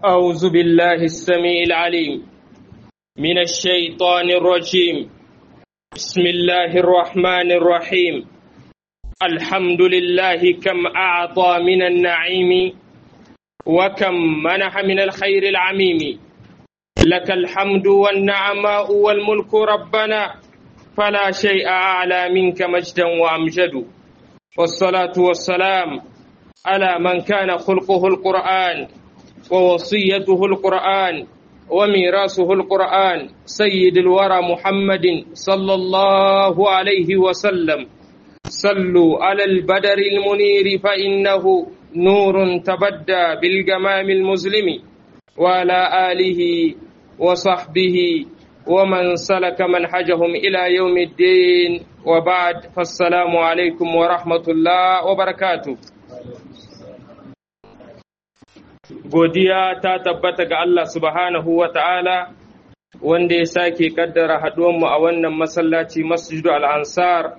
أعوذ بالله السميع العليم من الشيطان الرجيم بسم الله الرحمن الرحيم الحمد لله كم أعطى من النعيم وكم منح من الخير العميم لك الحمد والنعماء والملك ربنا فلا شيء أعلى منك مجدا وأمجد والصلاة والسلام على من كان خلقه القرآن ووصيته القرآن وميراثه القرآن سيد الورى محمد صلى الله عليه وسلم صلوا على البدر المنير فإنه نور تبدى بالجمام المظلم وعلى آله وصحبه ومن سلك منهجهم إلى يوم الدين وبعد فالسلام عليكم ورحمة الله وبركاته godiya ta tabbata ga Allah subhanahu wa ta'ala wanda ya sake kaddara haɗuwanmu a wannan masallaci masjidu al'ansar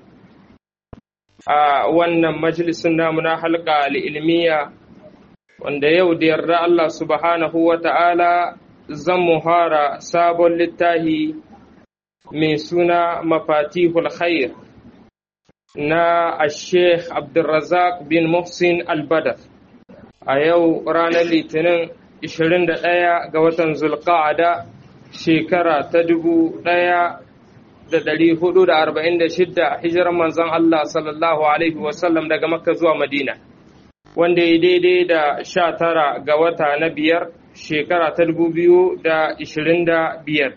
a wannan majalisun namu na halka al'ilmiya wanda yau da yarda Allah subhanahu wa ta'ala zan muhara sabon littahi mai suna mafatihul khair na Sheikh Abdulrazak bin Muhsin al-Badr. a yau ranar litinin 21 ga watan zulqa'ada shekara ta 1446 hijirar manzon Allah sallallahu alaihi wasallam daga makka zuwa madina wanda ya daidai da 19 ga wata na biyar shekara ta 2025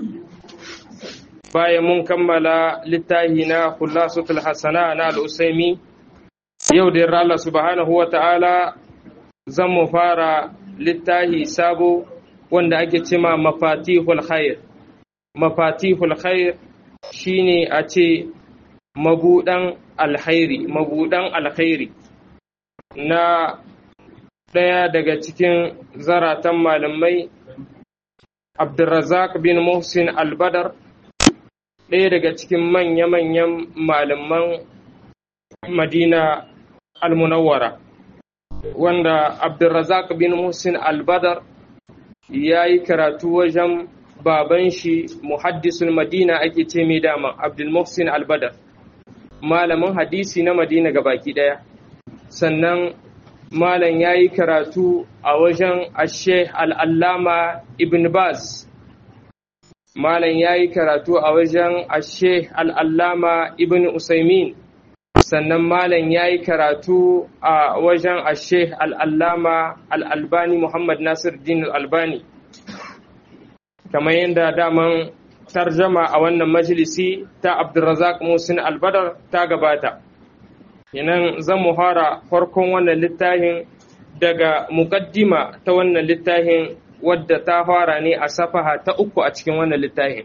bayan mun kammala littahi na khulasatul hasana na al-usaimi yau da yarda Allah subhanahu wa ta'ala zan mu fara littahi sabo wanda ake cima mafatihul khair mafatihul khair shine a ce mabudan alkhairi mabudan alkhairi na ɗaya daga cikin zaratan malamai abdulrazak bin muhsin albadar ɗaya daga cikin manya-manyan malaman madina almunawwara wanda Abdulrazak bin Muhsin Albadar ya yi karatu wajen baban shi muhaddisul Madina ake ce mai dama Abdul Muhsin Albadar malamin hadisi na Madina baki ɗaya sannan malam ya yi karatu a wajen Ashe al'allama Ibn Baz malam ya yi karatu a wajen Ashe al'allama Ibn Usaimin sannan malam ya yi karatu a wajen ashe al'allama al'albani Muhammad Nasir din albani kamar yadda daman tarjama a wannan majalisi ta Abdulrazak Musin albadar ta gabata yanan zan muhara farkon wannan littafin daga mukaddima ta wannan littafin wadda ta fara ne a safaha ta uku a cikin wannan littafin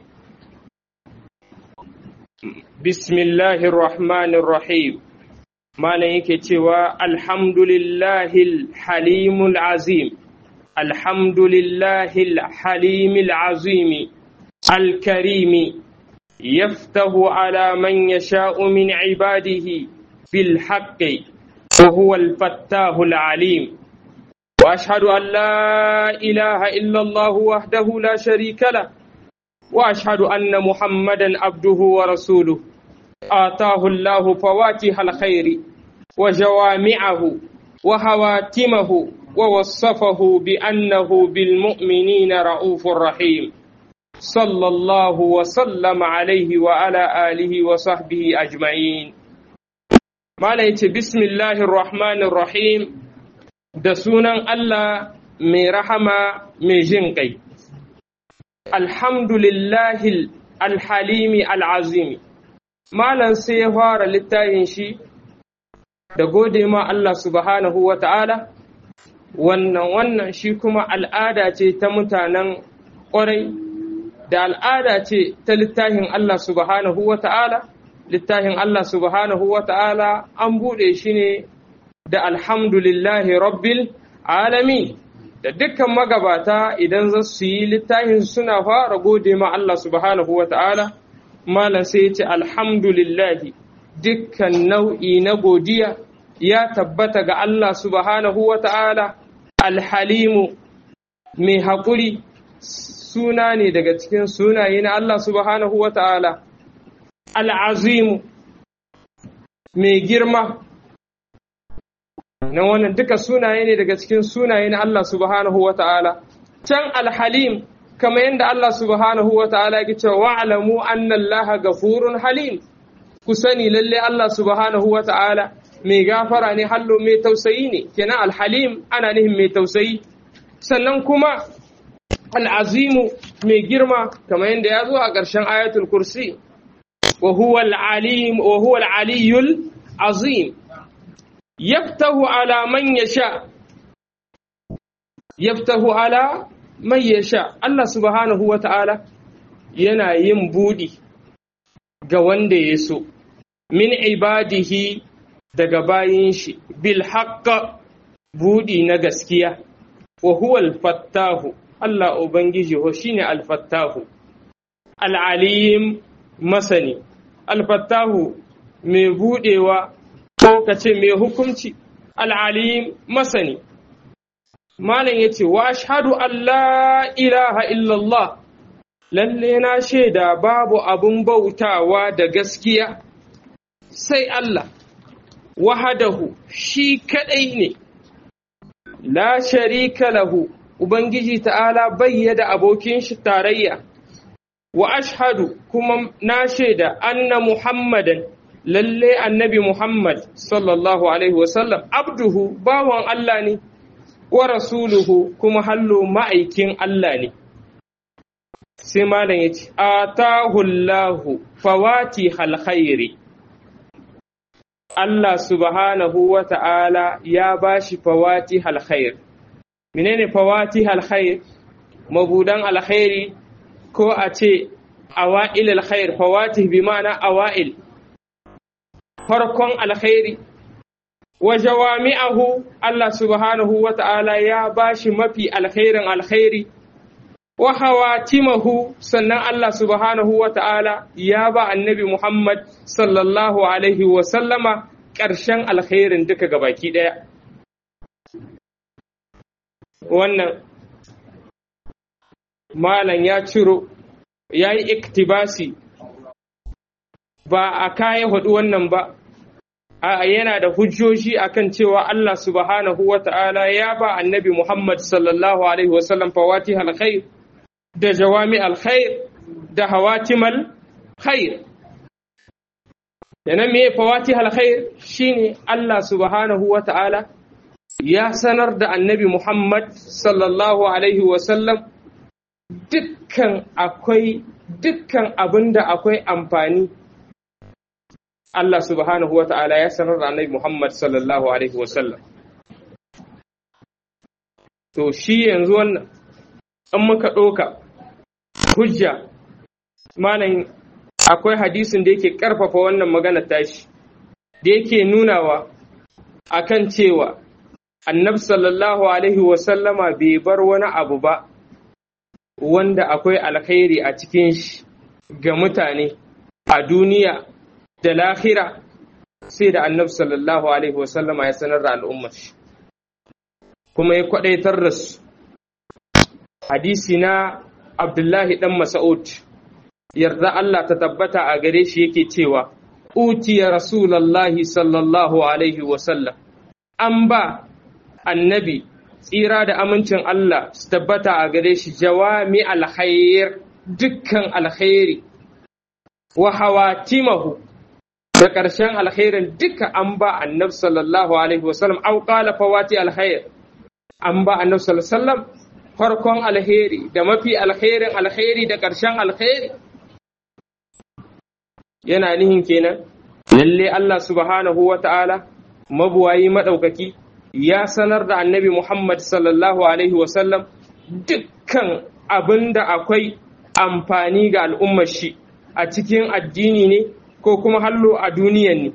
Bismillahir Rahmanir Rahim Malam yake cewa Alhamdulillahil Halimul Azim Alhamdulillahil Halimil Azimi Al-Karimi yaftahu ala man yasha'u min ibadihi bil haqqi wa huwa al-fattahul alim واشهد ان لا اله الا الله وحده لا شريك له واشهد ان محمدا عبده ورسوله اتاه الله فواتح الخير وجوامعه وهواتمه ووصفه بانه بالمؤمنين رؤوف رحيم صلى الله وسلم عليه وعلى اله وصحبه اجمعين ما بسم الله الرحمن الرحيم da sunan Allah mai rahama mai jin ƙai. Alhamdulillahi alhalimi al'azimi, Malam sai ya fara littafin shi da gode ma Allah subhanahu wa ta'ala, wannan wannan shi kuma al'ada ce ta mutanen ƙwarai, da al'ada ce ta littafin Allah subhanahu wa ta'ala, littafin Allah subhanahu wa ta'ala an buɗe shi ne da alhamdulillahi rabbil alami da dukkan magabata idan za su yi littafin suna fara gode ma Allah subhanahu wa ta'ala malam sai ce alhamdulillahi dukkan nau'i na godiya ya tabbata ga Allah subhanahu wa ta'ala alhalimu mai haƙuri suna ne daga cikin sunaye na Allah subhanahu wa ta'ala al'azimu mai girma na wannan duka sunaye ne daga cikin sunaye na Allah subhanahu wa ta'ala can alhalim kama yadda Allah subhanahu wa ta'ala ya ce wa'alamu annallaha gafurun halim ku sani lalle Allah subhanahu wa ta'ala mai gafara ne hallo mai tausayi ne kenan alhalim ana nihin mai tausayi sannan kuma al'azimu mai girma kamar yadda ya zo a ƙarshen ayatul kursi wa huwa al'aliyul azim yaftahu ala man yasha yaftahu ala man yasha Allah subhanahu wa ta'ala yana yin budi ga wanda ya so min ibadihi daga bayin shi bil haqqa budi na gaskiya wa huwa al-fattahu Allah ubangiji ho shine al-fattahu al-alim masani al-fattahu mai budewa ko kace mai hukunci al-alim masani malam yace wa ashhadu an la ilaha illallah lalle na shaida babu abun bautawa da gaskiya sai Allah wahadahu shi kadai ne la sharika lahu ubangiji ta'ala bayyada abokin shi tarayya wa ashhadu kuma na shaida anna muhammadan lalle annabi muhammad sallallahu alaihi wasallam abduhu bawan Allah ne wa rasuluhu kuma hallo ma'aikin Allah ne sai malam yace atahu Allahu fawati khairi Allah subhanahu wa ta'ala ya ba shi fawati alkhair. Menene fawati alkhair? Mabudan alkhairi ko a ce awa'il alkhair, fawati bi ma'ana awa'il. Farkon alkhairi. Wa jawami'ahu Allah subhanahu wa ta'ala ya ba shi mafi alkhairin alkhairi. Wa hawatimahu sannan Allah subhanahu wa ta'ala ya ba annabi Muhammad sallallahu Alaihi wasallama ƙarshen alkhairin duka gabaki ɗaya. Wannan Malam ya ciro, ya yi iktibasi ba a kayan hudu wannan ba, a yana da hujjoji akan cewa Allah subhanahu wa ta'ala ya ba annabi Muhammad sallallahu Alaihi wasallam fawati alkhair. da jawami alkhair da hawatimal khair yana me fawati alkhair shine Allah subhanahu wa ta'ala ya sanar da annabi Muhammad sallallahu alaihi wasallam dukkan akwai dukkan abin da akwai amfani Allah subhanahu wa ta'ala ya sanar da annabi Muhammad sallallahu alaihi wasallam to shi yanzu wannan in muka ɗauka hujja malam akwai hadisin da yake ƙarfafa wannan magana tashi da yake nunawa akan cewa annab sallallahu alaihi wasallama bai bar wani abu ba wanda akwai alkhairi a cikin shi ga mutane a duniya da lahira sai da annab sallallahu alaihi wasallama ya sanar da al'ummar shi kuma ya kwadaitar da su hadisi na Abdullahi ɗan Mas'ud, yarda Allah ta tabbata a gare shi yake cewa, Utiya Rasulallahi sallallahu Alaihi wasallam, an ba annabi tsira da amincin Allah su tabbata a gare shi jawami alkhair dukkan alkhairi, wa hawatimahu da ƙarshen alkhairin duka an ba annabi sallallahu Alaihi wasallam, au ƙala fawati alkhair, an ba annabi sallallahu Alaihi wasallam farkon alheri da mafi alherin alheri da ƙarshen alheri yana nihin kenan lalle Allah subhanahu wa ta'ala mabuwayi maɗaukaki ya sanar da annabi Muhammad sallallahu alaihi wasallam dukkan abin da akwai amfani ga al'ummar shi a cikin addini ne ko kuma hallo a duniyan ne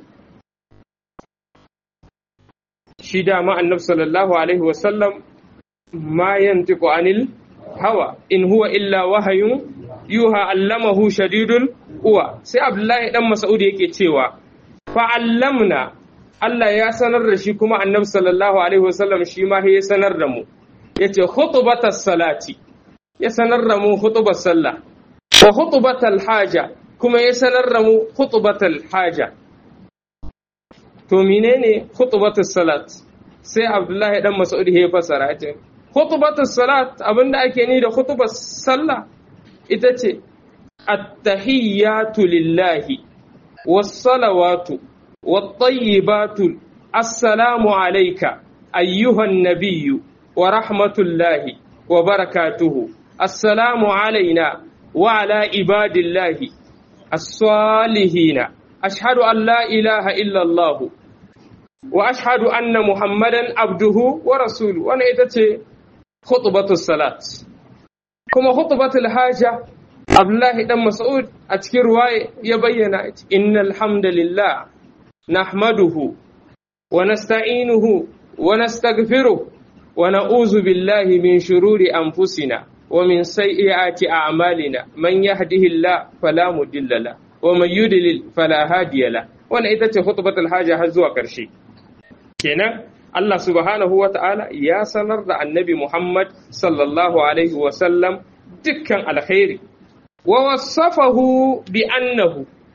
shi dama annabi sallallahu alaihi wasallam ما ينطق عن الهوى إن هو إلا وحي يوحى علمه شديد القوى sai Abdullahi dan Mas'ud yake cewa fa allamna Allah ya sanar da shi kuma Annabi sallallahu alaihi wasallam shi ma ya sanar da mu yace khutbatas salati ya sanar da mu khutbar sallah wa khutbatal haja kuma ya sanar da mu khutbatal haja to menene khutbatus salat sai Abdullahi dan Mas'ud ya fasara yace khutbatus salat abinda ake ni da khutbar sallah ita ce at-tahiyyatu lillahi was-salawatu wat-tayyibatu assalamu alayka ayyuhan nabiyyu wa rahmatullahi wa barakatuhu assalamu alayna wa ala ibadillahi as-salihina ashhadu an la ilaha illa Allah wa ashhadu anna muhammadan abduhu wa rasuluhu wannan ita ce khutbatus salat kuma khutbatul haja Abdullahi dan Mas'ud a cikin ruwaye ya bayyana innal hamdalillah nahmaduhu wa nasta'inuhu wa nastaghfiruh wa na'udzu billahi min shururi anfusina wa min sayyiati a'malina man yahdihillahu fala mudilla la wa man yudlil fala hadiya la wannan ita ce khutbatul haja har zuwa karshe kenan Allah subhanahu wa ta'ala ya sanar da annabi Muhammad sallallahu alaihi wa sallam dukkan alkhairi ووصفه بأنه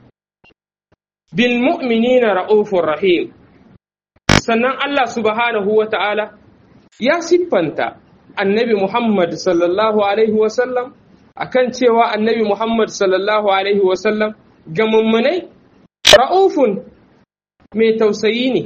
بالمؤمنين رؤوف رحيم sannan Allah subhanahu wa ta'ala ya siffanta annabi Muhammad sallallahu Alaihi wasallam a kan cewa annabi Muhammad sallallahu Alaihi wasallam ga mummunai ra'ufun mai tausayi ne,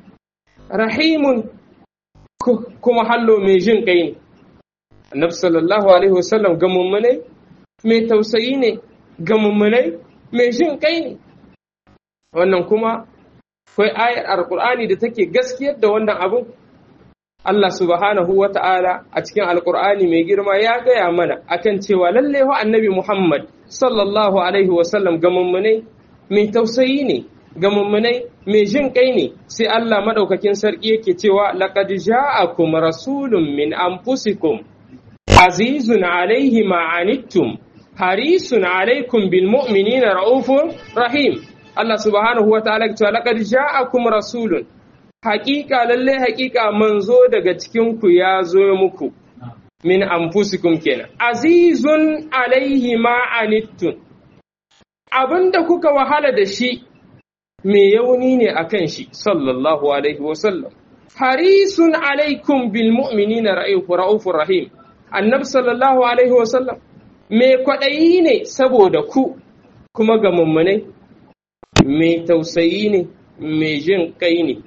rahimun kuma hallo mai jin ƙai ne. Annabi sallallahu Alaihi wasallam ga mummunai mai tausayi ne ga mummunai mai jin kai ne wannan kuma akwai ayar alkur'ani da take gaskiyar da wannan abun Allah subhanahu wa ta'ala a cikin alkur'ani mai girma ya gaya mana akan cewa lalle wa annabi Muhammad sallallahu alaihi wasallam ga mummunai mai tausayi ne ga mummunai mai jin kai ne sai Allah madaukakin sarki yake cewa laqad ja'akum rasulun min anfusikum azizun alaihi ma anittum harisun alaikum bil mu'minina raufur rahim Allah subhanahu wa ta'ala cewa laqad ja'akum rasulun haqiqa lalle haqiqa manzo daga cikin ku ya zo muku min anfusikum kenan azizun alaihi ma anittum abinda kuka wahala da shi me yauni ne akan shi sallallahu alaihi wa sallam harisun alaikum bil mu'minina raufur rahim annabi sallallahu alaihi wa sallam mai kwaɗayi ne saboda ku kuma ga mummunai mai tausayi ne mai jin kai ne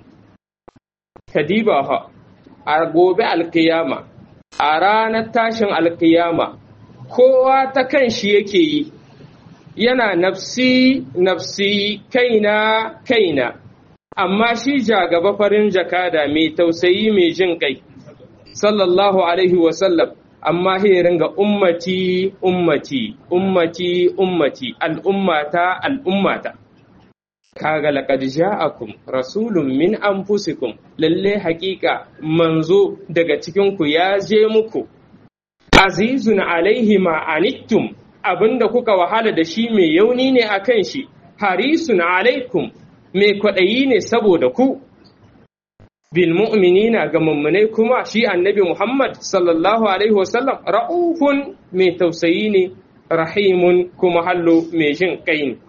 kadiba ha a gobe alkiyama a ranar tashin alkiyama kowa ta kan shi yake yi yana nafsi nafsi kaina kaina amma shi jagaba farin jakada mai tausayi mai jin kai sallallahu alaihi wasallam amma ya ringa ummati ummati ummati ummati al'ummata al'ummata kaga laqad ja'akum rasulun min anfusikum lalle haƙiƙa manzo daga cikin ku ya je muku azizun alaihi ma anittum abinda kuka wahala da shi mai yauni ne akan shi harisun alaikum mai kwaɗayi ne saboda ku bil mu'minina ga mummunai kuma shi annabi Muhammad sallallahu alaihi wasallam ra'ufun mai tausayi ne rahimun kuma hallo mai jin kai ne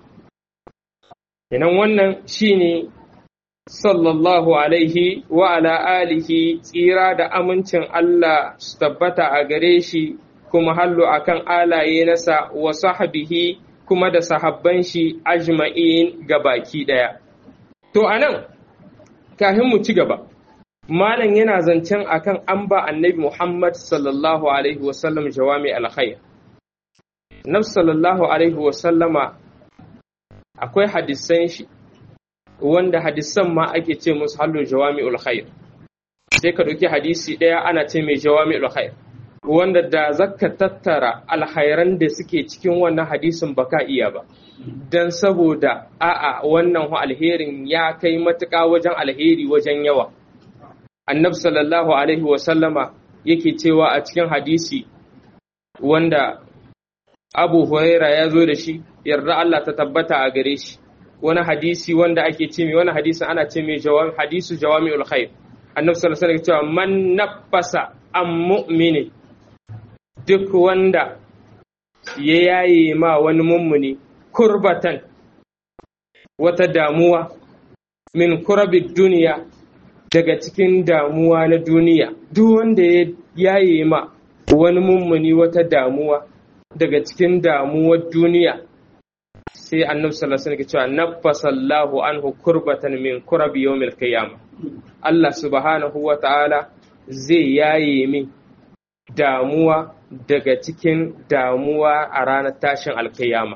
Inan wannan shine sallallahu alaihi wa ala alihi tsira da amincin Allah su tabbata a gare shi kuma hallo akan alaye nasa wa sahbihi kuma da sahabban shi ajma'in ga baki daya to anan kafin mu ci gaba malam yana zancen akan an ba annabi Muhammad sallallahu alaihi wasallam jawami alkhair Nabi sallallahu alaihi wasallama akwai hadisan shi wanda hadisan ma ake ce musu hallo jawami alkhair sai ka ɗauki hadisi ɗaya ana ce mai jawami alkhair wanda da zaka tattara alkhairan da suke cikin wannan hadisin baka iya ba dan saboda a'a wannan alherin ya kai matuƙa wajen alheri wajen yawa annab sallallahu alaihi wasallama yake cewa a cikin hadisi wanda abu huraira ya zo da shi yarda Allah ta tabbata a gare shi wani hadisi wanda ake ce mai wani hadisin ana ce mai hadisu jawami'ul khair annab sallallahu alaihi cewa man nafasa an mu'minin duk wanda ya yaye ma wani mummuni kurbatan wata damuwa min kurabin duniya daga cikin damuwa na duniya duk wanda ya yaye ma wani mummuni wata damuwa daga cikin damuwar duniya sai annabi sallallahu alaihi wasallam cewa naffasallahu anhu kurbatan min kurabi yawmil qiyamah Allah subhanahu wa ta'ala zai yaye min damuwa daga cikin damuwa a ranar tashin alkiyama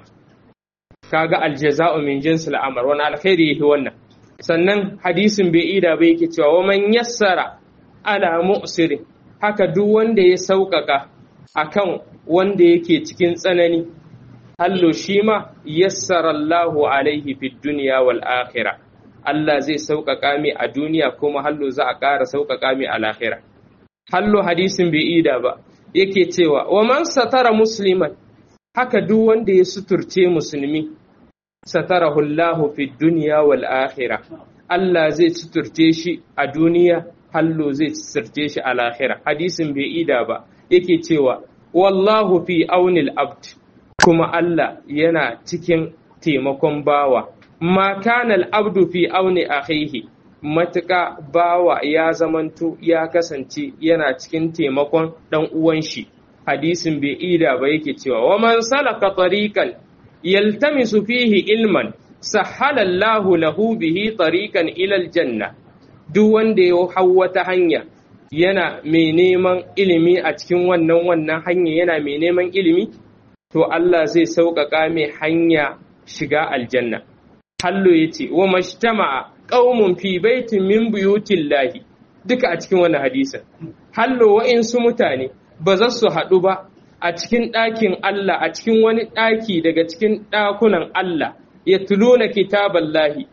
kaga aljaza'u min jinsil amr wani alkhairi yake wannan sannan hadisin bai ida bai yake cewa wa man yassara ala mu'sirin haka duk wanda ya sauƙaƙa akan wanda yake cikin tsanani hallo shi ma yassara Allahu alaihi fid dunya wal akhirah Allah zai sauƙaƙa mai a duniya kuma hallo za a ƙara sauƙaƙa mai a lahira hallo hadisin bai ida ba yake cewa wa man satara musliman haka duk wanda ya suturce musulmi satarahu Allahu fid dunya wal akhirah Allah zai suturce shi a duniya hallo zai suturce shi a lahira hadisin bai ida ba yake cewa wallahu fi aunil abd kuma Allah yana cikin taimakon bawa ma kana al-abdu fi auni akhihi matuƙa bawa ya zamanto ya kasance yana cikin taimakon ɗan uwan shi hadisin bai ida ba yake cewa wa man salaka tariqan yaltamisu fihi ilman sahala Allahu lahu bihi tariqan ila aljanna duk wanda ya hau wata hanya yana mai neman ilimi a cikin wannan wannan hanya yana mai neman ilimi to Allah zai sauƙaƙa mai hanya shiga aljanna hallo yace wa mashtama'a qaumun fi baitin min buyutillahi duka a cikin wannan hadisin hallo wa'insu mutane ba za su haɗu ba a cikin ɗakin Allah a cikin wani ɗaki daga cikin ɗakunan Allah ya tuluna kitaballahi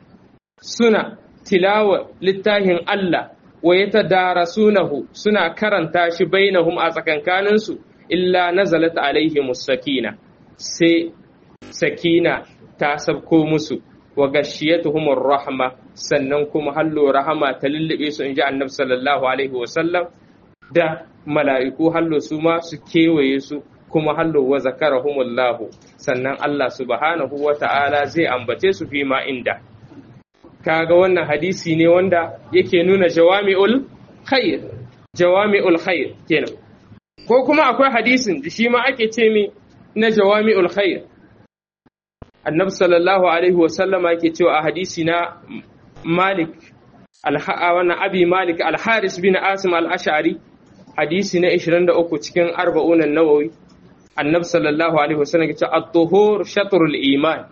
suna tilawa littafin Allah wa ya tadarasunahu suna karanta shi bainahum a tsakankaninsu illa nazalat alaihimus sakina sai sakina ta sabko musu wa gashiyatuhumur rahma sannan kuma hallo rahama ta lullube su inji annabi sallallahu alaihi wa sallam da mala'iku hallo su ma su kewaye su kuma hallo wa zakarahumullahu sannan Allah subhanahu wa ta'ala zai ambace su fi ma inda kaga wannan hadisi ne wanda yake nuna jawami'ul khair jawami'ul khair kenan ko kuma akwai hadisin da shi ma ake ce mi na jawami'ul khair annabi sallallahu alaihi wasallama yake cewa a hadisi na malik wannan abi malik al-haris bin asim al-ash'ari hadisi na 23 cikin arba'un an-nawawi annabi sallallahu alaihi wasallam yake cewa at-tuhur shatrul iman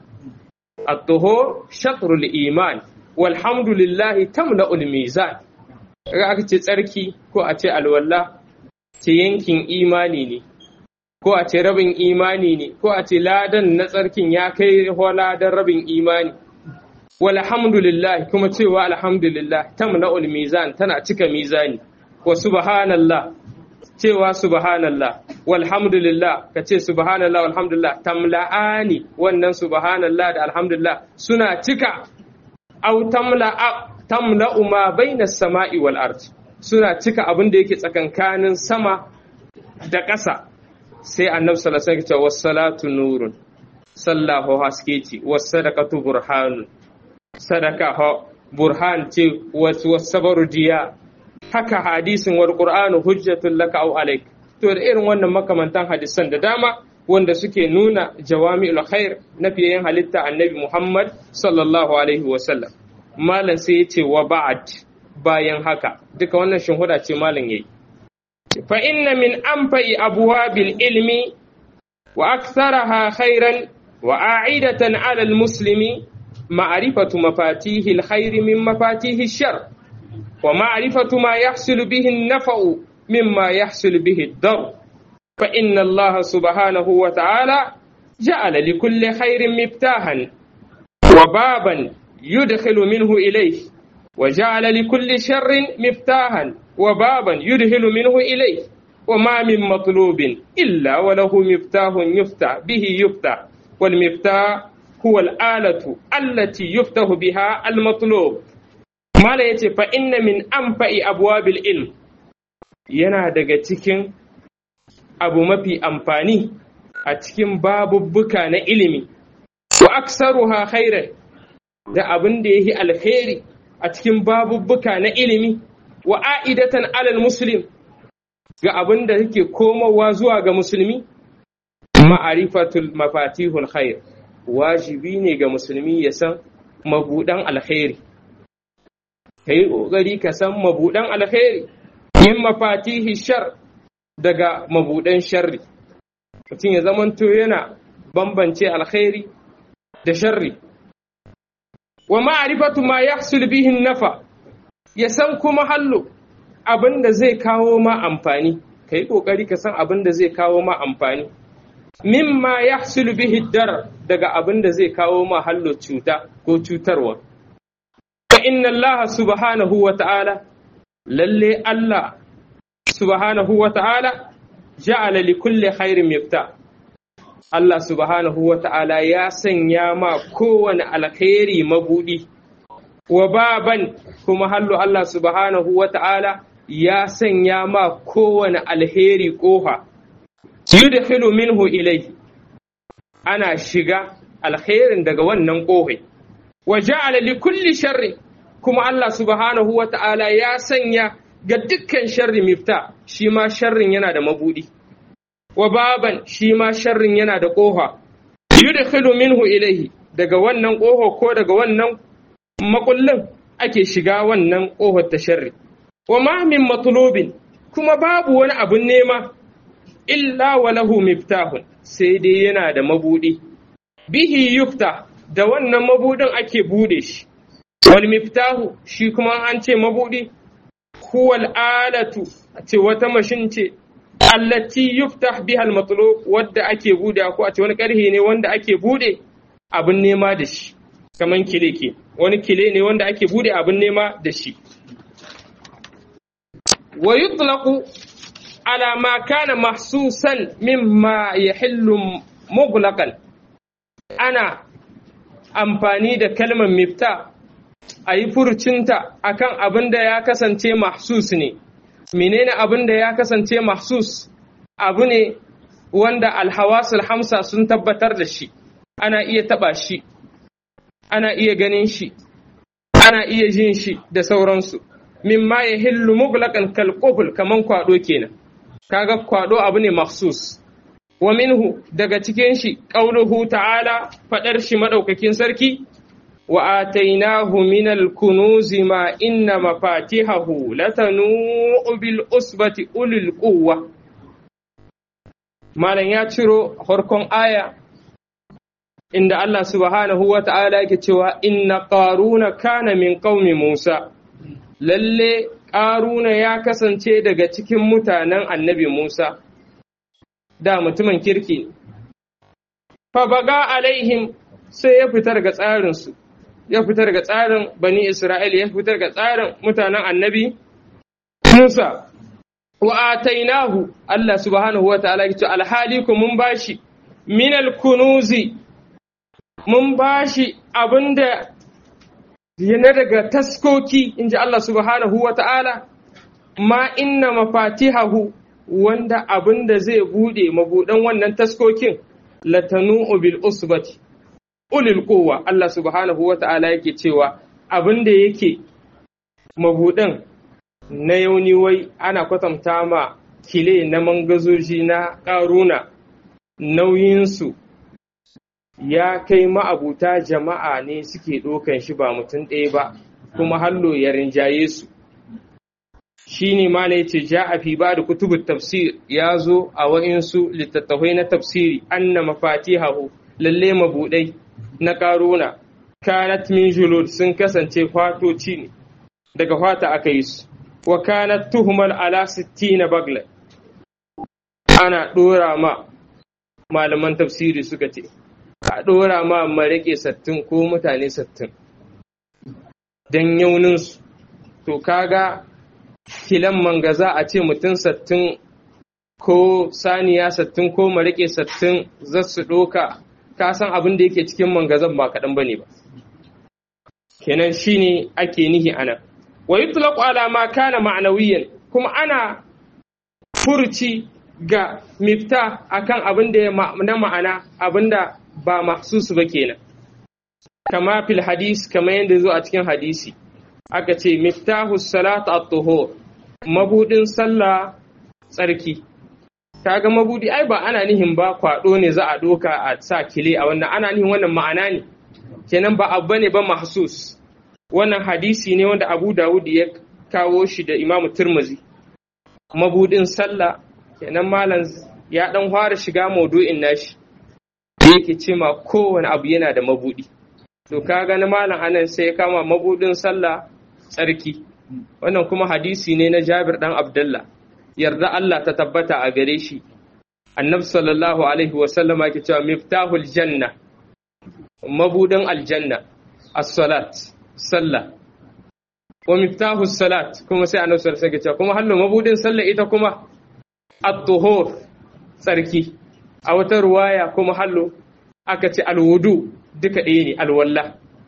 at-tuhur shatrul iman walhamdulillahi tamla'ul mizan kaga aka ce tsarki ko a ce alwala ce yankin imani ne ko a ce rabin imani ne ko a ce ladan na tsarkin ya kai ladan rabin imani walhamdulillah kuma cewa alhamdulillah tamla'ul mizan tana cika mizani wa subhanallah cewa subhanallah walhamdulillah ka ce subhanallah walhamdulillah tamla'ani wannan subhanallah da alhamdulillah suna cika au tamla'a tamla'u ma baina sama'i wal ard suna cika abin da yake tsakankanin sama da ƙasa sai annabi sallallahu alaihi wasallam ya ce salatu nurun sallahu haske ce was sadaqatu burhanun sadaka ha burhan ce was sabaru diya haka hadisin wal qur'anu hujjatul laka aw alaik to da irin wannan makamantan hadisan da dama wanda suke nuna jawami'ul khair na fiyayen halitta annabi Muhammad sallallahu alaihi wasallam malam sai ya ce wa ba'ad bayan haka duka wannan shinhuda ce malam yayi fa inna min anfa'i abwabil ilmi wa aktharaha khairan wa a'idatan 'ala al-muslimi ma'rifatu mafatihi al-khair min mafatihi ash-shar wa ma'rifatu ma yahsulu bihi an-naf'u mimma yahsulu bihi ad-dar fa inna Allah subhanahu wa ta'ala ja'ala li kulli khairin miftahan wa baban yudkhilu minhu ilayhi وجعل لكل شر مفتاحا وبابا يدخل منه إليه وما من مطلوب إلا وله مفتاح يفتح به يفتح والمفتاح هو الآلة التي يفتح بها المطلوب ما لا يتي فإن من أنفع أبواب العلم yana daga cikin abu mafi amfani a cikin babubbuka na ilimi wa aksaruha khairan da abin da yake alkhairi a cikin babubbuka na ilimi wa a'idatan alal muslim ga abin da yake komowa zuwa ga musulmi ma'arifatul mafatihul khair wajibi ne ga musulmi ya san mabudan alkhairi kai kokari ka san mabudan alkhairi min mafatihi shar daga mabudan sharri mutum ya zamanto yana bambance alkhairi da sharri wa ma'rifatu ma yahsul bihi nafa ya san kuma hallo abin da zai kawo ma amfani kai kokari ka san abin da zai kawo ma amfani mimma yahsul bihi dar daga abin da zai kawo ma hallo cuta ko cutarwa fa inna allaha subhanahu wa ta'ala lalle allah subhanahu wa ta'ala ja'ala li kulli khairin mifta Allah subhanahu wa ta'ala ya sanya ma kowane alkhairi mabudi wa baban kuma hallo Allah subhanahu wa ta'ala ya sanya ma kowane alheri ƙofa yudkhilu minhu ilayhi ana shiga alkhairin daga wannan ƙofai wa ja'ala li kulli sharri kuma Allah subhanahu wa ta'ala ya sanya ga dukkan sharri mifta shi ma sharrin yana da mabudi wa baban shi ma sharrin yana da ƙofa yudkhilu minhu ilayhi daga wannan ƙofa ko daga wannan makullin ake shiga wannan ƙofar ta sharri wa ma min matlubin kuma babu wani abun nema illa wa lahu miftahun sai dai yana da mabudi bihi yufta da wannan mabudin ake bude shi wal miftahu shi kuma an ce mabudi huwal alatu ce wata mashin ce allati yuftah biha al matlub wadda ake bude ko a ce wani karhe ne wanda ake bude abin nema da shi kaman kile ke wani kile ne wanda ake bude abin nema da shi wa yutlaqu ala ma kana mahsusan mimma yahillu mughlaqan ana amfani da kalmar mifta a yi furcinta akan abin da ya kasance mahsus ne menene abin da ya kasance mahsus abu ne wanda alhawasul hamsa sun tabbatar da shi ana iya taba shi ana iya ganin shi ana iya jin shi da sauransu mimma ya hillu muglaqan kal kaman kwado kenan kaga kwado abu ne mahsus wa minhu daga cikin shi qauluhu ta'ala fadar shi madaukakin sarki wa atainahu minal kunuzi ma inna mafatihahu latanu bil usbati ulil quwwa malan ya ciro farkon aya inda Allah subhanahu wa ta'ala yake cewa inna qaruna kana min qaumi Musa lalle qaruna ya kasance daga cikin mutanen annabi Musa da mutumin kirki fa baga alaihim sai ya fitar ga tsarinsu ya fitar ga tsarin bani Isra'il ya fitar ga tsarin mutanen annabi Musa wa atainahu Allah subhanahu wa ta'ala ya ce alhali ku mun bashi minal kunuzi mun bashi abinda yana daga taskoki inji Allah subhanahu wa ta'ala ma inna mafatihahu wanda abin da zai bude mabudan wannan taskokin latanu bil usbati ulil quwwa Allah subhanahu wa ta'ala yake cewa abin da yake mabudan na yauni wai ana kwatanta ma kile na mangazoji na karuna nauyinsu ya kai ma'abuta jama'a ne suke ɗokan shi ba mutum ɗaya ba kuma hallo ya rinjaye su shi ne ma ya ce ja a fi ba da kutubun tafsir ya zo a wa'insu littattafai na tafsiri anna mafatihahu lalle mabuɗai na ƙaruna kanat min julud sun kasance fatoci ne daga fata aka yi su wa kanat tuhmal ala sittina bagla ana ɗora ma malaman tafsiri suka ce a ɗora ma marike sattin ko mutane sattin don yauninsu to kaga kilan mangaza a ce mutum sattin ko saniya sattin ko marike sattin za su ɗoka ka san abin da yake cikin mangazan ba kaɗan ba ne ba kenan shine ake nihi ana wa yutlaqu ala ma kana ma'nawiyan kuma ana furci ga mifta akan abin da ya na ma'ana abin da ba mahsusu ba kenan kama fil hadis kama yadda zo a cikin hadisi aka ce miftahu salat at-tuhur mabudin sallah tsarki kaga mabudi ai ba ana nihin ba kwado ne za a doka a sa kile a wannan ana nihin wannan ma'ana ne kenan ba abu ne ba mahsus wannan hadisi ne wanda Abu Dawud ya kawo shi da Imam Tirmidhi mabudin sallah kenan malam ya dan fara shiga maudu'in nashi yake ce ma kowane abu yana da mabudi to kaga na malam anan sai ya kama mabudin sallah tsarki wannan kuma hadisi ne na Jabir dan Abdullah yarda Allah ta tabbata a gare shi annabi sallallahu alaihi wa sallama yake cewa miftahul janna mabudin aljanna as-salat sallah wa miftahus salat kuma sai annabi sallallahu alaihi wasallam kuma hallo mabudin sallah ita kuma at-tuhur tsarki a wata ruwaya kuma hallo aka ce alwudu duka ɗaya ne alwalla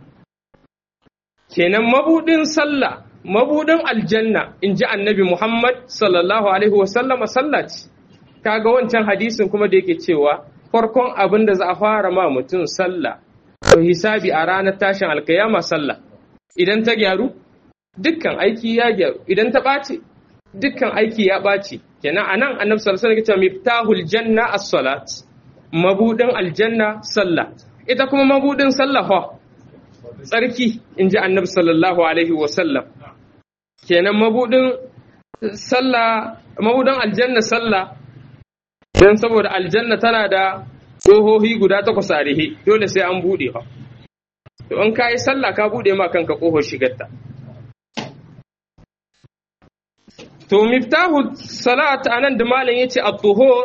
kenan mabudin sallah mabudin aljanna in ji annabi Muhammad sallallahu alaihi wasallama sallah ce kaga wancan hadisin kuma da yake cewa farkon abin da za a fara ma mutum sallah to hisabi a ranar tashin alkayama sallah idan ta gyaru dukkan aiki ya gyaru idan ta ɓaci dukkan aiki ya ɓaci kenan anan annabi sallallahu alaihi wasallam miftahul janna as-salat mabudin aljanna sallah ita kuma mabudin sallah fa tsarki inji annabi sallallahu alaihi wasallam kenan mabudin sallah mabudin aljanna sallah dan saboda aljanna tana da ƙohohi guda takwas a rihe dole sai an buɗe fa to in ka yi sallah ka buɗe ma kanka ƙohon shigarta to miftahu salat anan da malam yace at-tuhur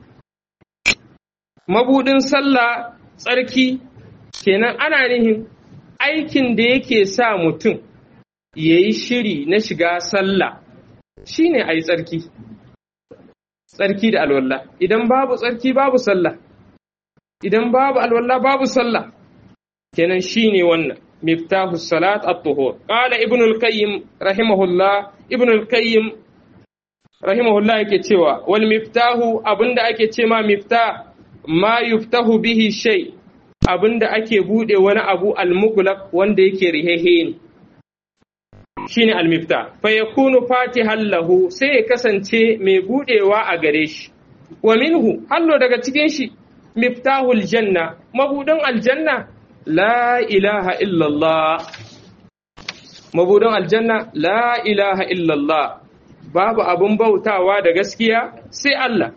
mabudin sallah tsarki kenan ana nihin aikin da yake sa mutum yayi shiri na shiga sallah shine ayi tsarki tsarki da alwala idan babu tsarki babu sallah idan babu alwala babu sallah kenan shine wannan miftahu salat at-tuhur qala ibn al-qayyim rahimahullah ibn al-qayyim rahimahullah yake cewa wal miftahu abinda ake ce ma miftah ma yuftahu bihi shay abinda ake bude wani abu al-mughlaq wanda yake rihehe ne shine al-miftah fa yakunu fatihan lahu sai ya kasance mai budewa a gare shi wa minhu hallo daga cikin shi miftahul janna mabudin aljanna la ilaha illallah mabudin aljanna la ilaha illallah babu abun bautawa da gaskiya sai Allah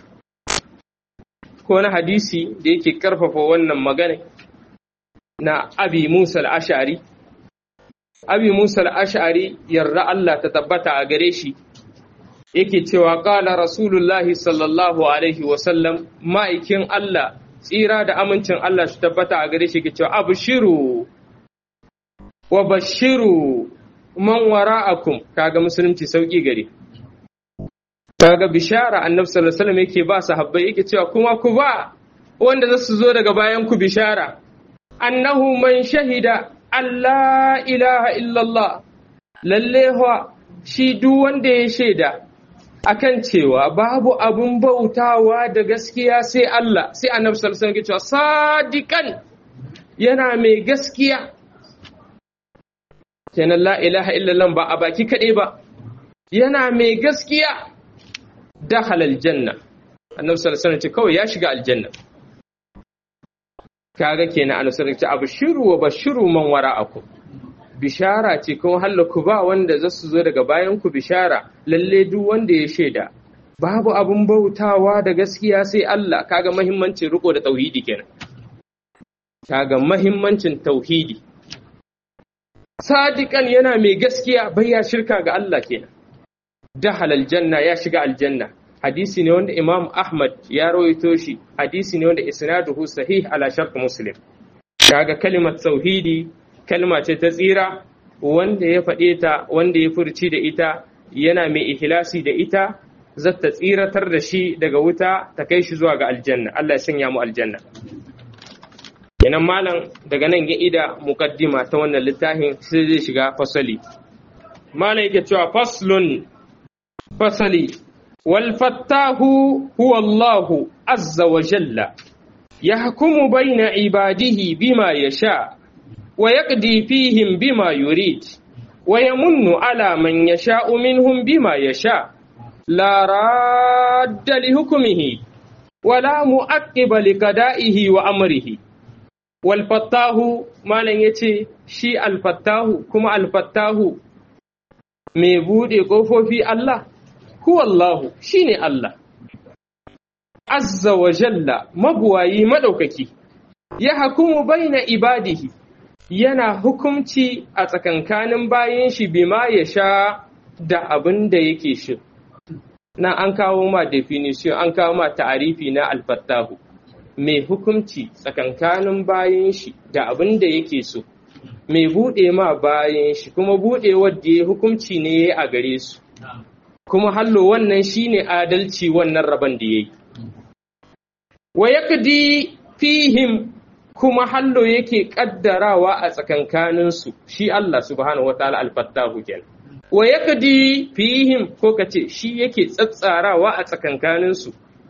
ko na hadisi da yake karfafa wannan magana na abi musa al-ash'ari abi musa al-ash'ari yarda Allah ta tabbata a gare shi yake cewa ƙala rasulullahi sallallahu alaihi wasallam ma'aikin Allah tsira da amincin Allah su tabbata a gare shi ke cewa abshiru wa bashiru man wara'akum kaga musulunci sauki gare kaga bishara annabi sallallahu alaihi wasallam yake ba sahabbai yake cewa kuma ku ba wanda za su zo daga bayan ku bishara annahu man shahida Allah ilaha illallah lalle shi duk wanda ya shaida akan cewa babu abun bautawa da gaskiya sai Allah sai annabi sallallahu alaihi wasallam cewa sadiqan yana mai gaskiya kenan la ilaha illallah ba a baki kaɗai ba yana mai gaskiya dakhala aljanna annabi sallallahu alaihi wasallam ce kawai ya shiga aljanna kaga kenan annabi sallallahu alaihi wasallam ce abshiru wa bashiru man wara'akum bishara ce kuma hallaku ba wanda za su zo daga bayan ku bishara lalle duk wanda ya shaida babu abun bautawa da gaskiya sai Allah kaga mahimmancin riko da tauhidi kenan kaga mahimmancin tauhidi sadiqan yana mai gaskiya bai ya shirka ga Allah kenan dahala aljanna ya shiga aljanna hadisi ne wanda Imam Ahmad ya rawaito shi hadisi ne wanda isnaduhu sahih ala shart muslim kaga kalimar tauhidi kalma ce ta tsira wanda ya faɗe ta wanda ya furci da ita yana mai ihlasi da ita zata tsiratar da shi daga wuta ta kai shi zuwa ga aljanna Allah ya sanya mu aljanna kenan malam daga nan ya ida muqaddima ta wannan littafin sai zai shiga fasali malam yake cewa faslun fasali والفتاه هو الله عز وجل يحكم بين عباده بما يشاء ويقضي فيهم بما يريد ويمن على من يشاء منهم بما يشاء لا راد لحكمه ولا مؤقب لقضائه وأمره والفتاه ما لن يتي شي الفتاه كما الفتاه mai buɗe ƙofofi Allah, huwallahu shi ne Allah, azza wa jalla mabuwayi maɗaukaki, ya hakumu baina ibadihi, yana hukumci a tsakankanin bayan shi bima ya sha da abin da yake shi. Na an kawo ma definition, an kawo ma ta'arifi na alfattahu, mai hukumci tsakankanin bayan shi da abin da yake so. mai buɗe ma bayan shi kuma buɗe wadda ya hukunci ne a gare su kuma hallo wannan shine adalci wannan rabon da ya yi wa yakdi fihim kuma hallo yake kaddarawa a tsakankaninsu shi Allah subhanahu wa ta'ala alfattahu kenan wa yakdi fihim ko kace shi yake tsatsarawa a tsakankaninsu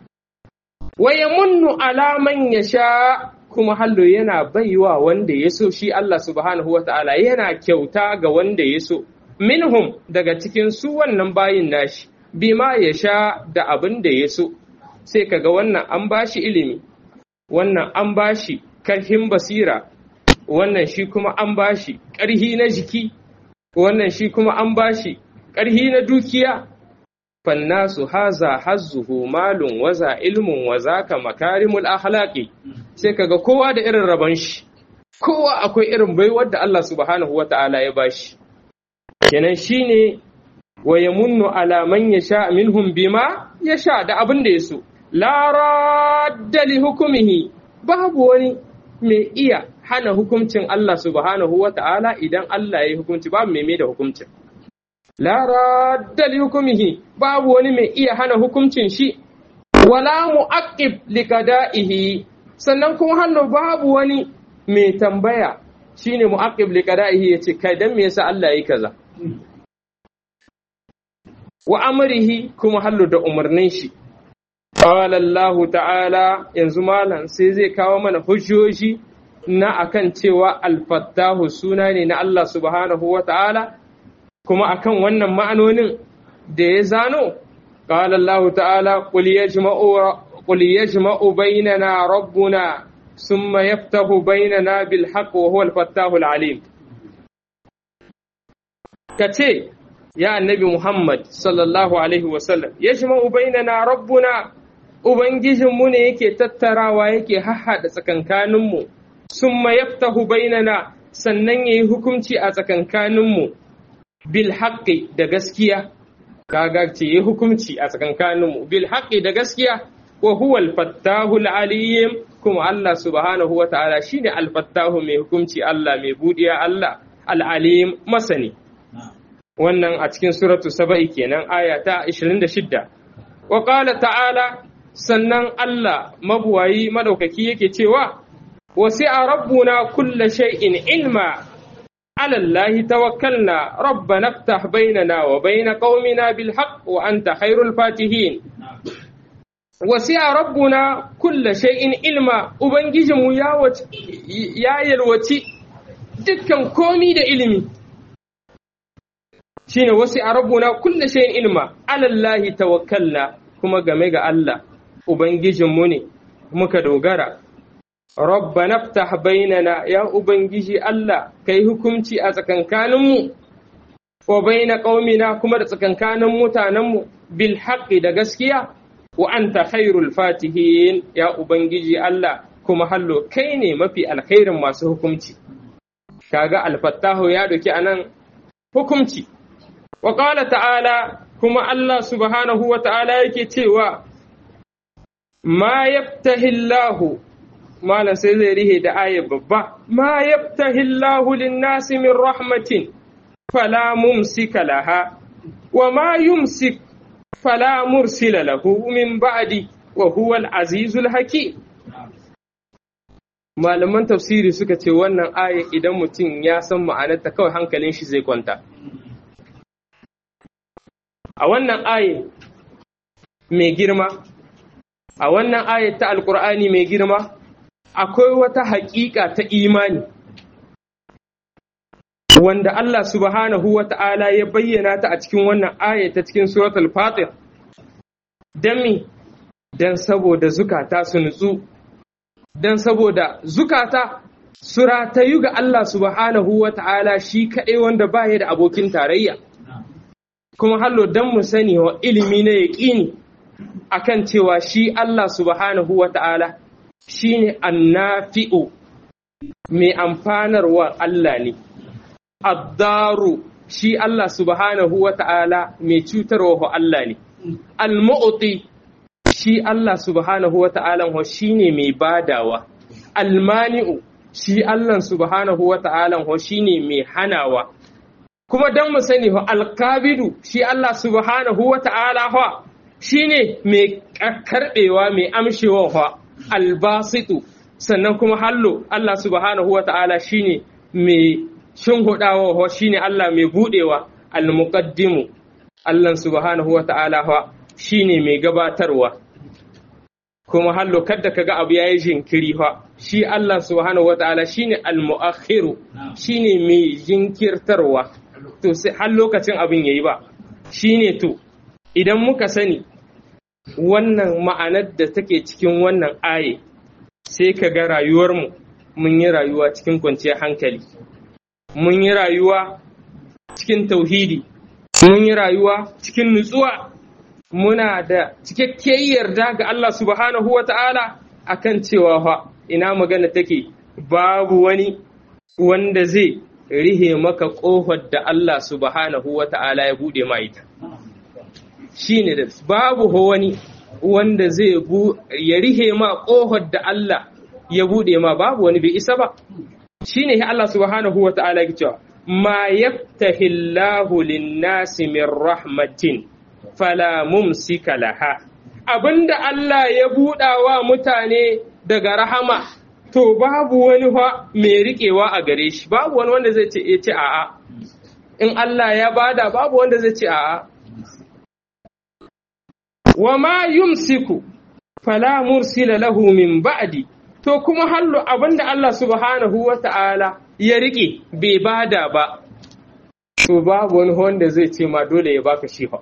wa yamunnu ala man yasha kuma hallo yana baiwa wanda ya so shi Allah subhanahu wa ta'ala yana kyauta ga wanda ya so, minhum daga cikin su wannan bayin nashi, bima ya sha da abin da ya so, sai kaga wannan an bashi ilimi, wannan an bashi karhin basira, wannan shi kuma an bashi ƙarhi na jiki, wannan shi kuma an bashi ƙarhi na dukiya. fannasu haza hazzuhu malun waza ilmun waza ka makarimul akhlaqi sai kaga kowa da irin rabon shi kowa akwai irin baiwar da Allah subhanahu wata'ala ya bashi kenan shine wa yamunnu ala man yasha minhum bima yasha da abin da yaso la radda li hukmihi babu wani mai iya hana hukuncin Allah subhanahu wata'ala idan Allah ya yi hukunci babu mai mai da hukuncin la radda li hukumihi babu wani mai iya hana hukuncin shi wala mu'aqqib li qada'ihi sannan kuma hannu babu wani mai tambaya shine mu'aqqib li qada'ihi yace kai dan me yasa Allah yayi kaza wa amrihi kuma hallu da umarnin shi qala Allah ta'ala yanzu malam sai zai kawo mana hujjoji na akan cewa al-fattahu suna ne na Allah subhanahu wa ta'ala kuma akan wannan ma'anonin da ya zano qala Allah ta'ala qul yajma'u qul yajma'u bainana rabbuna thumma yaftahu bainana bil haqq wa huwa al-fattahu al-alim kace ya annabi Muhammad sallallahu alaihi wa sallam yajma'u bainana rabbuna ubangijinmu ne yake tattarawa yake hahhada tsakankaninmu summa yaftahu bainana sannan yayi hukunci a tsakankaninmu bil haqqi da gaskiya kaga ce yi hukunci a tsakankaninmu bil haqqi da gaskiya wa huwa al fattahu al alim kuma Allah subhanahu wa ta'ala shine al fattahu mai hukunci Allah mai budiya Allah al alim masani wannan a cikin suratu saba'i kenan aya ta 26 wa qala ta'ala sannan Allah mabuwayi madaukaki yake cewa wasi'a rabbuna kulla shay'in ilma على الله توكلنا ربنا افتح بيننا وبين قومنا بالحق وأنت خير الفاتحين وسع ربنا كل شيء علما ubangijin mu ya ya yalwaci dukkan komi da ilimi shine wasi a rabbuna kulle shay'in ilma alallahi tawakkalna kuma game ga Allah ubangijin mu ne muka dogara Rabbana ftah bainana ya Ubangiji Allah kai hukunci a tsakankaninmu wa baina qaumina kuma da tsakankanin mutanenmu bil haqqi da gaskiya wa anta khairul fatihin ya Ubangiji Allah kuma hallo kai ne mafi alkhairin masu hukunci kaga alfattahu ya doki anan hukunci wa qala ta'ala kuma Allah subhanahu wa ta'ala yake cewa ma yaftahi Allahu malam sai zai rihe da aya babba ma yaftahi Allahu lin-nasi min rahmatin fala mumsika laha wa ma yumsik fala mursila lahu min ba'di wa huwa al-azizul hakim malaman tafsiri suka ce wannan aya idan mutum ya san ma'anarta kawai hankalin shi zai kwanta a wannan aya mai girma a wannan ayat ta alkur'ani mai girma akwai wata haƙiƙa ta imani wanda Allah subhanahu wa ta'ala ya bayyana ta a cikin wannan ayat ta cikin suratul fatir don mi don saboda zukata su nutsu don saboda zukata su ratayu ga Allah subhanahu wa ta'ala shi kaɗai wanda ba da abokin tarayya kuma hallo don mu sani wa ilimi na yaƙini akan cewa shi Allah subhanahu wa ta'ala shi ne annafi'u mai amfanarwa Allah ne addaru shi Allah subhanahu wa ta'ala mai cutarwa Allah ne al-mu'ti shi Allah subhanahu wa ta'ala shi ne mai badawa almani'u shi Allah subhanahu wa ta'ala shi ne mai hanawa kuma don mu sani ho alkabidu shi Allah subhanahu wa ta'ala ho shi ne mai karɓewa mai amshewa ho albasitu sannan kuma hallo Allah subhanahu wa ta'ala shi ne mai shinhudawa ho shi ne Allah mai buɗewa almuqaddimu Allah subhanahu wa ta'ala ho shi ne mai gabatarwa kuma hallo kadda kaga abu yayi jinkiri fa shi Allah subhanahu wataala shine al-mu'akhiru shine mai jinkirtarwa to sai har lokacin abin yayi ba shine to idan muka sani wannan ma'anar da take cikin wannan aye sai ka ga rayuwarmu mun yi rayuwa cikin kwanciyar hankali mun yi rayuwa cikin tauhidi mun yi rayuwa cikin nutsuwa muna da cikakkiyar yarda ga Allah subhanahu wa ta'ala a kan cewa fa ina magana take babu wani wanda zai rihe maka ƙofar da Allah subhanahu wa ta'ala ya buɗe ma ita. Shi ne da babu wani wanda zai ya rihe ma ƙofar da Allah ya buɗe ma babu wani bai isa ba. Shi ne Allah subhanahu wa ta'ala ya cewa, Ma yaftahillahu lin-nasi min rahmatin fala mumsika laha abinda Allah ya buɗa wa mutane daga rahama to babu wani fa mai riƙewa a gare shi babu wani wanda zai ce ya ce a'a in Allah ya bada babu wanda zai ce a'a wa ma yumsiku fala mursila lahu min ba'di to kuma hallo abinda Allah subhanahu wa ta'ala ya riƙe bai bada ba to babu wani wanda zai ce ma dole ya baka shi fa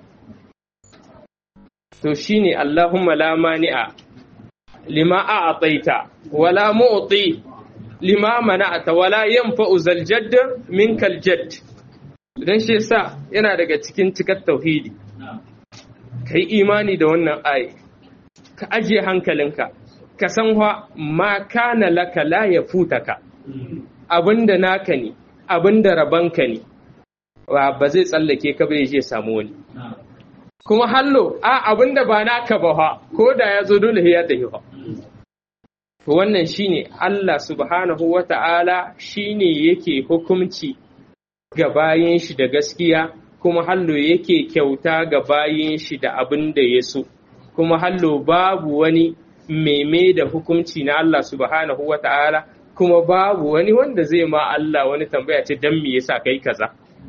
to shine Allahumma la mani'a lima a'taita wala mu'ti lima mana'ata wala yanfa'u zal jadd minkal jadd dan shi yasa yana daga cikin cikar tauhidi kai imani da wannan ayi ka ajiye hankalinka ka san wa ma kana laka la yafutaka abinda naka ne abinda rabanka ne ba zai tsallake ka bai je samu wani kuma hallo a abinda ba naka ba ha ko da ya zo dole ya tafi ha to wannan shine Allah subhanahu wata'ala shine yake hukunci ga bayin shi da gaskiya kuma hallo yake kyauta ga bayin shi da abin da ya so kuma hallo babu wani meme da hukunci na Allah subhanahu wata'ala kuma babu wani wanda zai ma Allah wani tambaya ce dan me yasa kai kaza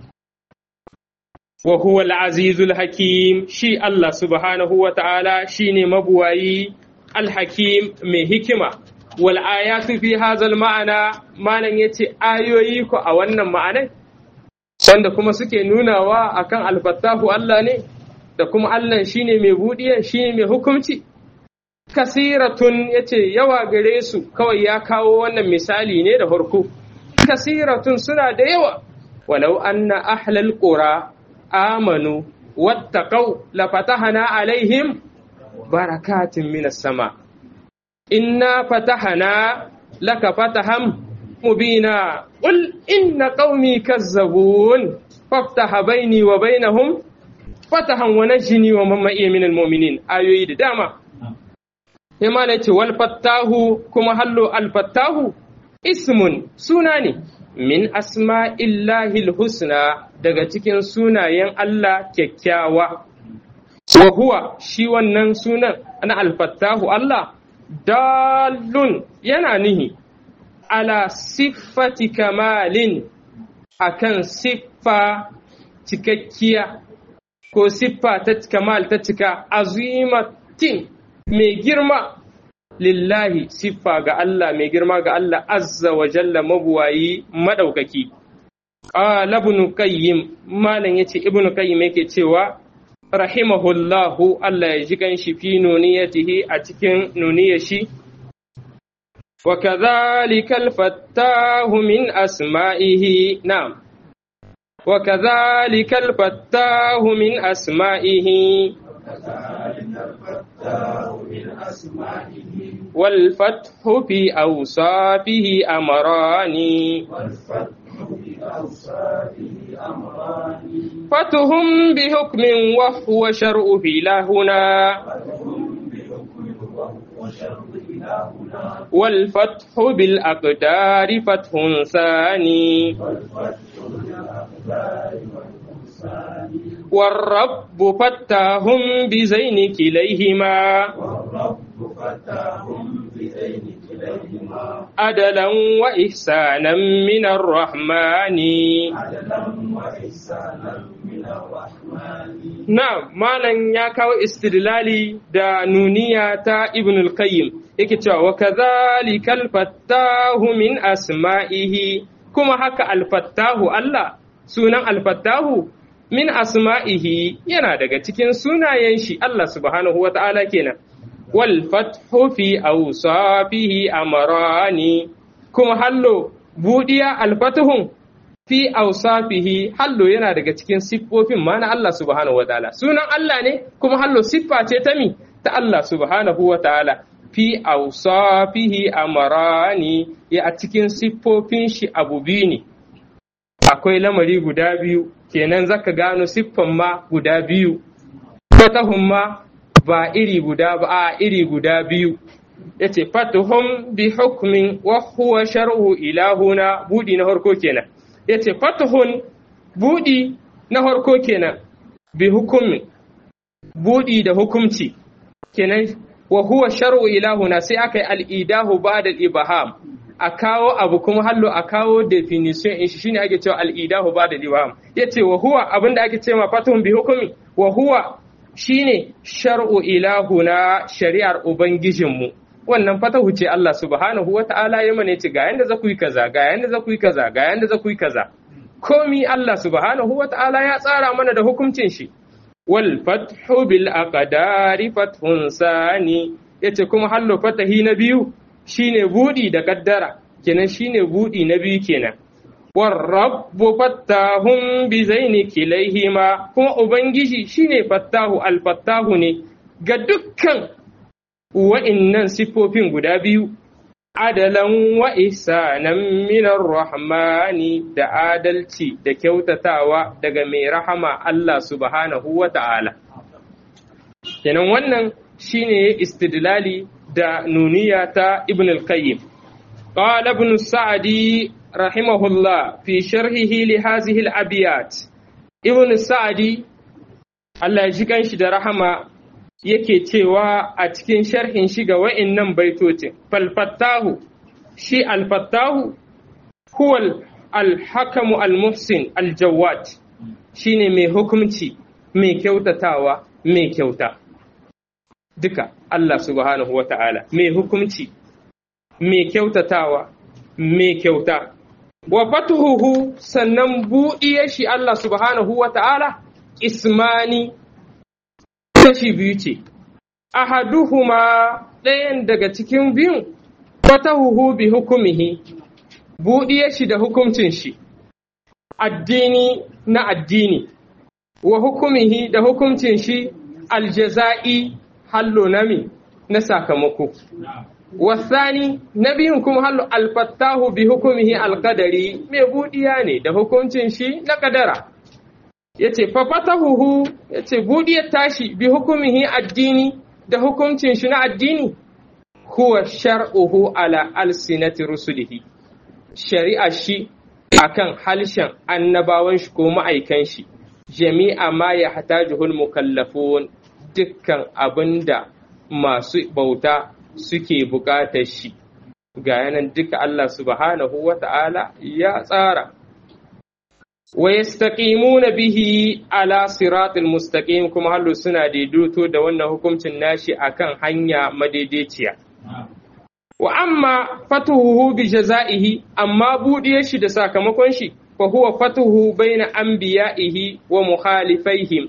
wa huwa al-azizul hakim shi Allah subhanahu wa ta'ala shine mabuwayi al-hakim mai hikima wal ayatu fi hazal ma'ana malan yace ayoyi ko a wannan ma'anan wanda kuma suke nunawa akan al-fattahu Allah ne da kuma Allah shine mai budiyan shine mai hukunci kasiratun yace yawa gare su kawai ya kawo wannan misali ne da farko kasiratun suna da yawa walau anna ahlal qura amanu wattaqau lafatahna alaihim barakatin minas sama inna fatahna laka fatahan mubina qul inna qaumi kazzabun faftaha baini wa bainahum fatahan wa najini wa man ma'iya minal mu'minin ayoyi da dama sai ma ce wal fattahu kuma hallo al fattahu ismun suna ne min asma'illahi husna daga cikin sunayen Allah kyakkyawa. Wa huwa shi wannan sunan na alfattahu Allah, dalun yana nihi, ala siffati kamalin akan siffa cikakkiya ko siffa ta kamal ta cika azimatin mai girma lillahi siffa ga Allah mai girma ga Allah azza wa jalla mabuwayi madaukaki qala ibn qayyim malan yace ibn qayyim yake cewa rahimahullahu Allah ya ji ganshi fi nuniyatihi a cikin nuniyar shi وكذلك الفتاه من أسمائه نعم وكذلك الفتاه من أسمائه والفتح في أوصافه أمران فتهم بحكم وهو شرع في لهنا والفتح بالأقدار فتح ثاني والرب فتاهم بزين كليهما عدلا وإحسانا من الرحمن Na'am, malam ya kawo istidlali da nuniya ta Ibn al-Qayyim, yake cewa wa kadhalikal fattahu min asma'ihi kuma haka al-fattahu Allah sunan al-fattahu min asma'ihi yana daga cikin sunayen shi Allah subhanahu wa ta'ala kenan. Wal fathu fi awsafihi amrani kuma hallo budiya al-fathun fi awsafihi hallo yana daga cikin siffofin ma na Allah subhanahu wa ta'ala sunan Allah ne kuma hallo siffa ce ta mi ta Allah subhanahu wa ta'ala fi awsafihi amarani ya a cikin siffofin shi abu biyu ne akwai lamari guda biyu kenan zaka gano siffan ma guda biyu fatahun ma ba iri guda ba a iri guda biyu yace fatuhum bi hukmin wa huwa shar'u ilahuna budi na harko kenan ya ce fatahun buɗi na harko kenan bi hukumin buɗi da hukumci kenan wa huwa shar'u ilahuna sai aka yi al'idahu ba da ibaham a kawo abu kuma hallo a kawo definition in shi shine ake cewa al'idahu ba da ibaham ya ce wa huwa abinda ake ce ma fatahun bi hukumi wa huwa shine shar'u ilahuna shari'ar ubangijinmu wannan fatahu ce Allah subhanahu wa ta'ala ya mane ce ga yanda za ku yi kaza ga yanda za ku yi kaza ga yanda za ku yi kaza komi Allah subhanahu wa ta'ala ya tsara mana da hukuncin shi wal fathu bil aqdari fathun sani yace kuma hallo fatahi na biyu shine budi da kaddara kenan shine budi na biyu kenan war rabbu fattahum bi zaini kilaihima kuma ubangiji shine fattahu al fattahu ne ga dukkan wa'innan siffofin guda biyu, adalan wa ihsanan minar rahmani da adalci da kyautatawa daga mai rahama Allah subhanahu wa ta'ala. Kenan wannan shine istidlali da nuniya ta Ibn al-Qayyim. قال ابن السعدي رحمه الله في شرحه لهذه الأبيات ابن السعدي الله يجيكن shi da rahama yake cewa a cikin sharhin shi ga wa'innan baitocin falfattahu shi alfattahu huwal alhakamu almuhsin aljawad shine mai hukumci mai kyautatawa mai kyauta duka Allah subhanahu wa ta'ala mai hukumci mai kyautatawa mai kyauta wa fatuhuhu sannan buɗiyar shi Allah subhanahu wa ta'ala ismani kashi biyu ce, ahaduhuma ɗayan daga cikin biyun fatahuhu bi hukumihi, buɗiye shi da hukuncin shi, addini na addini, wa hukumihi da hukuncin shi aljaza'i hallo nami na sakamako. Wasani na biyun kuma hallo alfattahu bi hukumihi alkadari mai buɗiya ne da hukuncin shi na kadara. ya ce fafatahuhu ya ce buɗiyar tashi bi hukumihi addini da hukuncin shi na addini huwa shar'uhu ala alsinati rusulihi shari'a shi akan halshen annabawan shi ko ma'aikan shi jami'a ma ya hatajuhul mukallafun dukkan abinda masu bauta suke buƙatar shi ga yanan duka Allah subhanahu wa ta'ala ya tsara wa yastaqimuna bihi ala siratil mustaqim kuma hallu suna daidaito da wannan hukuncin nashi akan hanya madaidaiciya wa amma fatuhu bi jazaihi amma buɗe shi da sakamakon shi fa huwa fatuhu baina anbiya'ihi wa mukhalifaihim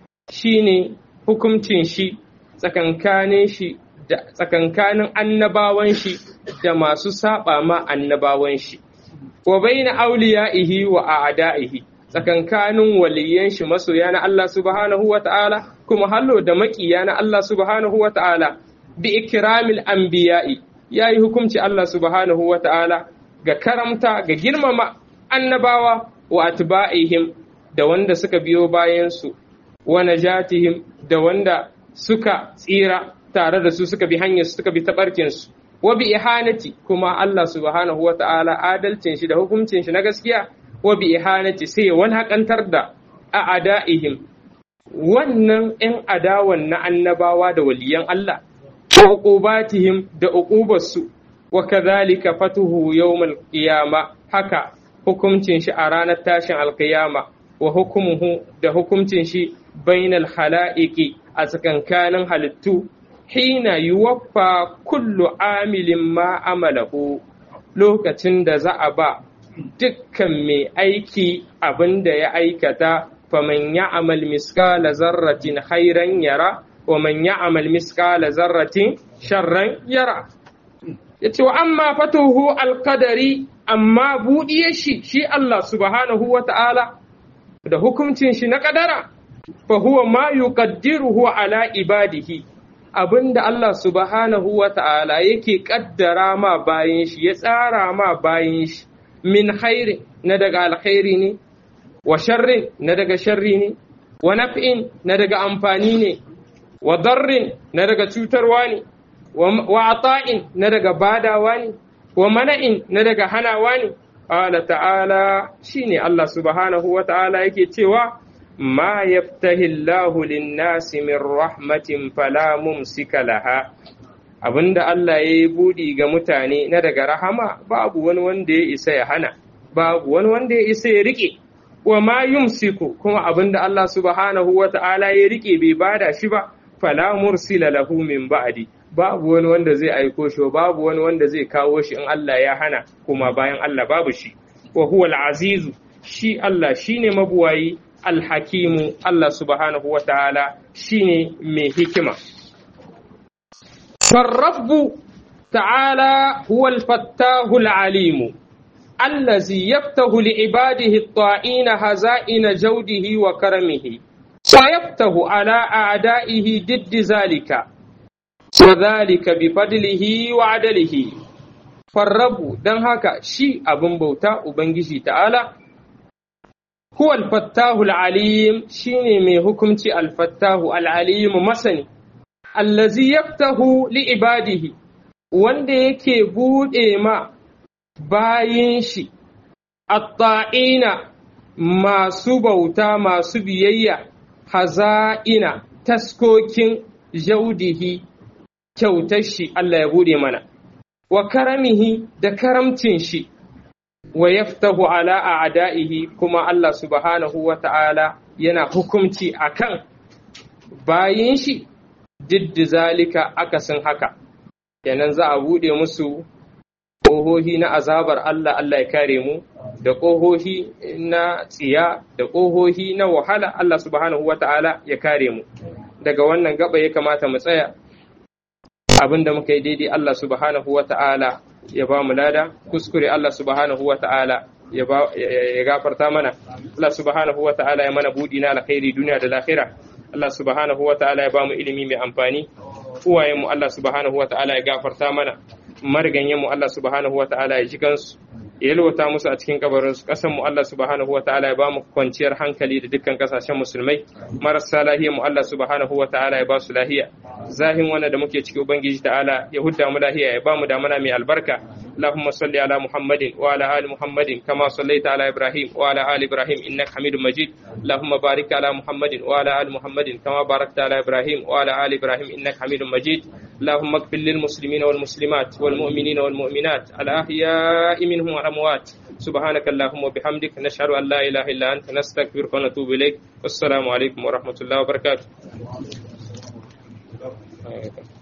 shine hukuncin shi tsakankanin shi da tsakankanin annabawan shi da masu saba ma annabawan shi wa baina awliya'ihi wa a'da'ihi tsakankanin waliyan shi masoya na Allah subhanahu wa ta'ala kuma hallo da makiya na Allah subhanahu wa ta'ala bi ikramil anbiya'i yayi hukunci Allah subhanahu wa ta'ala ga karamta ga girmama annabawa wa atba'ihim da wanda suka biyo bayan su wa najatihim da wanda suka tsira tare da su suka bi hanyar suka bi tabarkin su wa bi ihanati kuma Allah subhanahu wa ta'ala adalcin shi da hukuncin shi na gaskiya wa bi ihanati sai wani hakantar da a ada'ihim wannan ‘yan adawan na annabawa da waliyan Allah wa uqubatihim da uqubarsu wa kadhalika fatuhu yawmal qiyama haka hukuncin shi a ranar tashin alqiyama wa hukumuhu da hukuncin shi bainal hala'iqi a tsakankanin halittu hina yuwaffa kullu amilin ma amalahu lokacin da za a ba dukkan mai aiki abin da ya aikata faman ya'mal miskala zarratin khairan yara wa man ya'mal miskala zarratin sharran yara yace wa amma fatuhu alqadari amma buɗiye shi shi Allah subhanahu wa ta'ala da hukuncin shi na kadara fa huwa ma yuqaddiruhu ala ibadihi abinda Allah subhanahu wa ta'ala yake kaddara ma bayin shi ya tsara ma bayin shi min khairi na daga alkhairi ne wa sharrin na daga sharri ne wa naf'in na daga amfani ne wa darrin na daga cutarwa ne wa ata'in na daga badawa ne wa mana'in na daga hanawa ne qala ta'ala shine Allah subhanahu wa ta'ala yake cewa ma yaftahi Allahu lin-nasi min rahmatin fala mumsika laha abinda Allah ya yi buɗi ga mutane na daga rahama babu wani wanda ya isa ya hana babu wani wanda ya isa ya rike wa ma yumsiku kuma abinda Allah subhanahu wa ta'ala ya rike bai bada shi ba fala mursila lahu min ba'di babu wani wanda zai aiko shi babu wani wanda zai kawo shi in Allah ya hana kuma bayan Allah babu shi wa huwa al-azizu shi Allah shine mabuwayi al-hakimu Allah subhanahu wa ta'ala shine mai hikima فالرب تعالى هو الفتاه العليم الذي يفتح لعباده الطائين هزائن جوده وكرمه ويفتح على أعدائه ضد ذلك وذلك بفضله وعدله فالرب دن هكا شي أبن بوتا وبنجي تعالى هو الفتاه العليم شيني من حكمتي الفتاه العليم مسني allazi yaftahu li ibadihi wanda yake buɗe ma bayin shi atta'ina masu bauta masu biyayya haza'ina taskokin jaudihi kyautar shi Allah ya buɗe mana wa karamihi da karamcin shi wa yaftahu ala a'da'ihi kuma Allah subhanahu wa ta'ala yana hukumci akan bayin shi diddi zalika akasin haka kenan za a buɗe musu ƙohohi na azabar Allah Allah ya kare mu da ƙohohi na tsiya da ƙohohi na wahala Allah subhanahu wata'ala ya kare mu daga wannan gaba ya kamata mu tsaya abin da muka yi daidai Allah subhanahu wata'ala ya ba mu lada kuskure Allah subhanahu wata'ala ya gafarta mana Allah subhanahu wata'ala ya mana buɗi na alkhairi duniya da lahira Allah subhanahu wa ta'ala ya bamu ilimi mai amfani uwayenmu Allah subhanahu wa ta'ala ya gafarta mana mariganyenmu Allah subhanahu wa ta'ala ya ji kansu ya yalwata musu a cikin kabarinsu ƙasanmu Allah subhanahu wa ta'ala ya bamu kwanciyar hankali da dukkan ƙasashen musulmai marasa lahiyar mu Allah subhanahu wa ta'ala ya ba su lahiya zahin wannan da muke ciki ubangiji ta'ala ya hudda mu lahiya ya bamu damana mai albarka اللهم صل على محمد وعلى ال محمد كما صليت على ابراهيم وعلى ال ابراهيم انك حميد مجيد اللهم بارك على محمد وعلى ال محمد كما باركت على ابراهيم وعلى ال ابراهيم انك حميد مجيد اللهم اغفر للمسلمين والمسلمات والمؤمنين والمؤمنات الاحياء منهم والاموات subhanaka allahumma bihamdik nashhadu an la ilaha illa anta nastaghfiruka wa natubu ilaik wassalamu alaikum wa rahmatullahi wa barakatuh